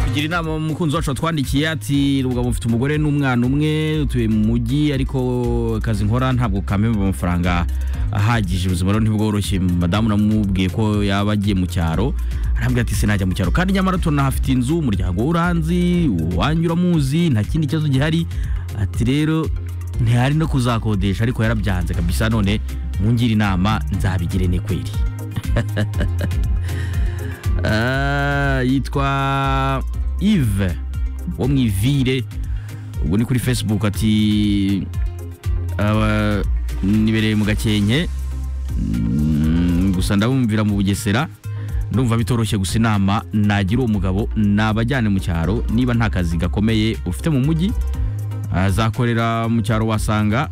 agira inama umukunzi wacu watwandikiye ati rubwa mufite umugore n'umwana umwe utuye mu mujyi ariko akazi nkora ntabwo kampemba amafaranga ahagije ubuzima rero ntibworoshye madamu namubwiye ko yaba agiye mu cyaro arambwira ati sinajya mu cyaro kandi nyamara tunahafite inzu umuryango w'uranzi uwanjye uramuzi nta kindi kibazo gihari ati rero ntihari no kuzakodesha ariko yarabyanze kabisa none mungire inama nzabigire ni kweri Ah, yitwa Yves wo mu ivire ubwo ni kuri facebook ati "Aba- nibereye mu gakenke Mm, gusa ndabumvira mu bugesera ndumva bitoroshye gusa inama nagira uwo mugabo nabajyane mu cyaro niba nta kazi gakomeye ufite mu mujyi azakorera mu cyaro wasanga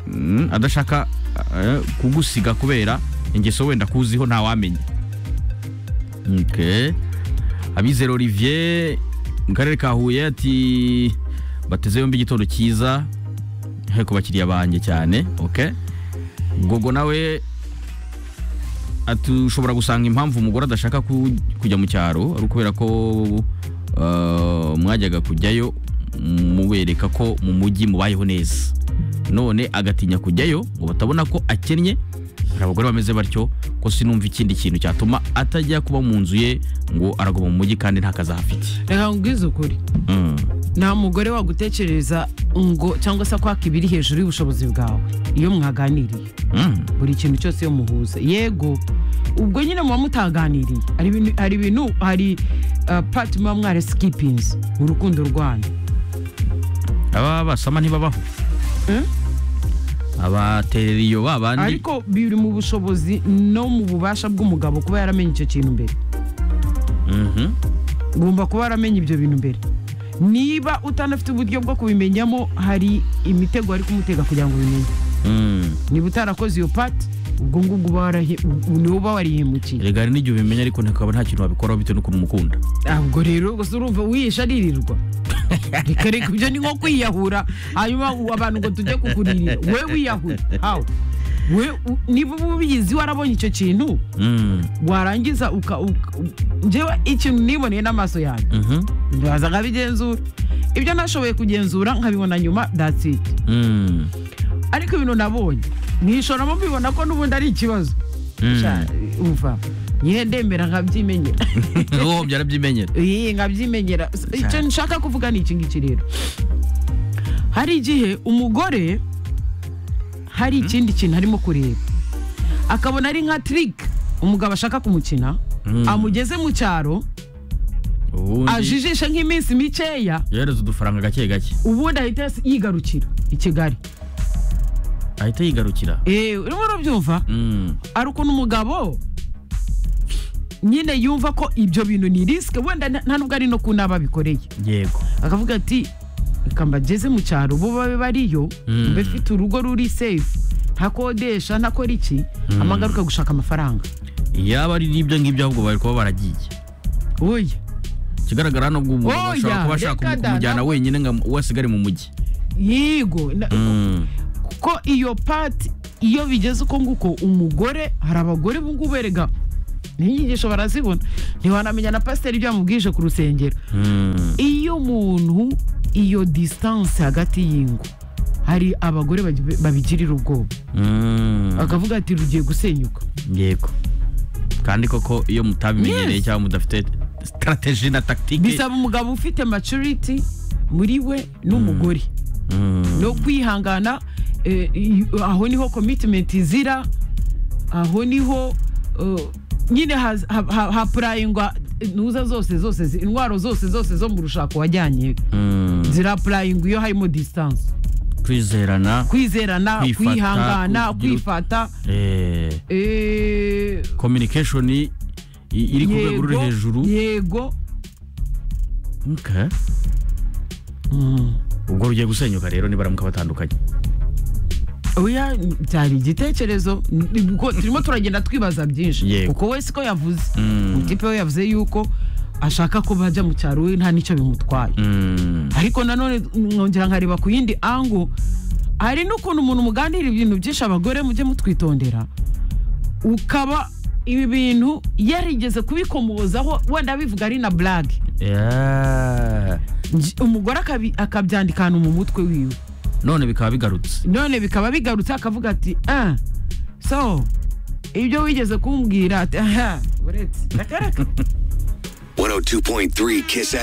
mm, adashaka eh, kugusiga kubera ingeso wenda kuziho ntawamenya Okay. Abizero Olivier mu karere ka Huye ati bateze yombi igitondo cyiza he ku bakiriya banjye cyane okay Gogo nawe ati ushobora gusanga impamvu umugore adashaka ku- kujya mu cyaro ari ukubera ko uh, mwajyaga kujyayo mubereka ko mu mujyi mubayeho neza none agatinya kujyayo ngo batabona ko akennye hari abagore bameze batyo ko sinumva ikindi kintu cyatuma atajya kuba mu nzu ye ngo araguma mu mujyi kandi nta kazi ahafite reka nkubwize ukuri Mm. nta mugore wagutekereza ngo cyangwa se kwaka ibiri hejuru y'ubushobozi bwawe iyo mwaganiriye Mm. buri kintu cyose iyo muhuza yego ubwo nyine muba mutaganiriye hari ibintu hari ibintu hari uh, pati muba mware sikipinzi mu rukundo rwanyu aba basama ntibabaho Eh? abaterera iyo babandi ariko biri mu bushobozi no mu bubasha bw'umugabo kuba yaramenye icyo kintu mbere Mhm. ugomba kuba waramenye ibyo bintu mbere niba utanafite uburyo bwo kubimenyamo hari imitego ari kumutega kugira ngo ubimenye Mm. niba utarakoze iyo pati ubwo ngubwo uba warahi- u- ni wowe uba warihimukiye erega hari n'igihe ubimenya ariko ntakaba nta kintu wabikoraho bitewe n'ukuntu umukunda ubwo rero gusa urumva wihisha aririrwa reka reka ibyo ni nko kwiyahura hanyuma u- abantu ngo tujye kukuririra we wiyahura hawe we u- niba uba ubizi warabonye icyo kintu Mm. warangiza uka uka- u- njyewe ikintu niboneye n'amaso yanjye Mhm. ndaza nkabigenzura ibyo nashoboye kugenzura nkabibona nyuma that's it Mm. ariko ibintu nabonye mwishoramo mbibona ko n'ubundi ari ikibazo Mm. Sha, umva nyihe ndemera nkabyimenyera uwo byarabyimenyera iyi nkabyimenyera S- icyo nshaka kuvuga ni iki ngiki rero hari igihe umugore hari ikindi kintu arimo kureba akabona ari nka tirike umugabo ashaka kumukina Mm. amugeze mu cyaro ubundi ajijishe nk'iminsi mikeya yereza udufaranga gake gake ubundi ahita yas- yigarukira i kigali ahita yigarukira eee urimo urabyumva Mm. ari ukuntu umugabo nyine yumva ko ibyo bintu ni risike wenda nta- nta nubwo ari no ku nabo abikoreye yego akavuga ati reka mbageze mu cyaro bo babe bariyo Mm. mbe mfite urugo ruri sefu ntakodesha ntakora iki amagaruka gushaka amafaranga yaba ari n'ibyo ngibyo ahubwo bari kuba baragiye oya ikigaragara hano ubwo umugabo Oya, ashobora kuba ashaka reka kumu- da, kumujyana na- wenyine ngo amu- we asigare mu mujyi yego na- Mm. ko iyo pati iyo bigeze uko nguko umugore hari abagore bungubu erega n'inyigisho barazibona ntiwanamenya na pasiteri ibyo yamubwije ku rusengero Mm. iyo umuntu iyo disitanse hagati y'ingo hari abagore bagi- babigirira ubwoba Mm. akavuga ati rugiye gusenyuka yego kandi koko iyo mutabimenyereye Yes. cyangwa mudafite sitarategi na takitike bisaba umugabo ufite maturiti muri we n'umugore no kwihangana eh, i- aho niho commitment izira aho niho eh, nyine haz- ha- ha- hapurayingwa ntuza zose zose zi- indwaro zose zose zo mu rushako wajyanye zirapurayingwa iyo harimo distance kwizerana kwizerana Kwifata, kwihangana kugira- kwifata eh, eh, communication i- iri ku rwego ruri yego, hejuru yego Okay. ubwo rugiye gusenyuka rero nibaramuka batandukanye oya cyari igitekerezo ni- kuko turimo turagenda twibaza byinshi Yego. kuko we siko yavuze Mm. umutipe we yavuze yuko ashaka ko bajya mu cyaro we nta n'icyo bimutwaye Mm. ariko nanone mwongera nkareba ku yindi ango hari n'ukuntu umuntu muganira ibintu byinshi abagore mujye mutwitondera ukaba ibi bintu yarigeze kubikomozaho wenda bivuga ari na burage Yeah. umugore akabi- akabyandika ahantu mu mutwe wiwe none bikaba bigarutse none bikaba bigarutse akavuga ati ah so ibyo wigeze kumbwira ati aha uretse akareka 102.3 Kiss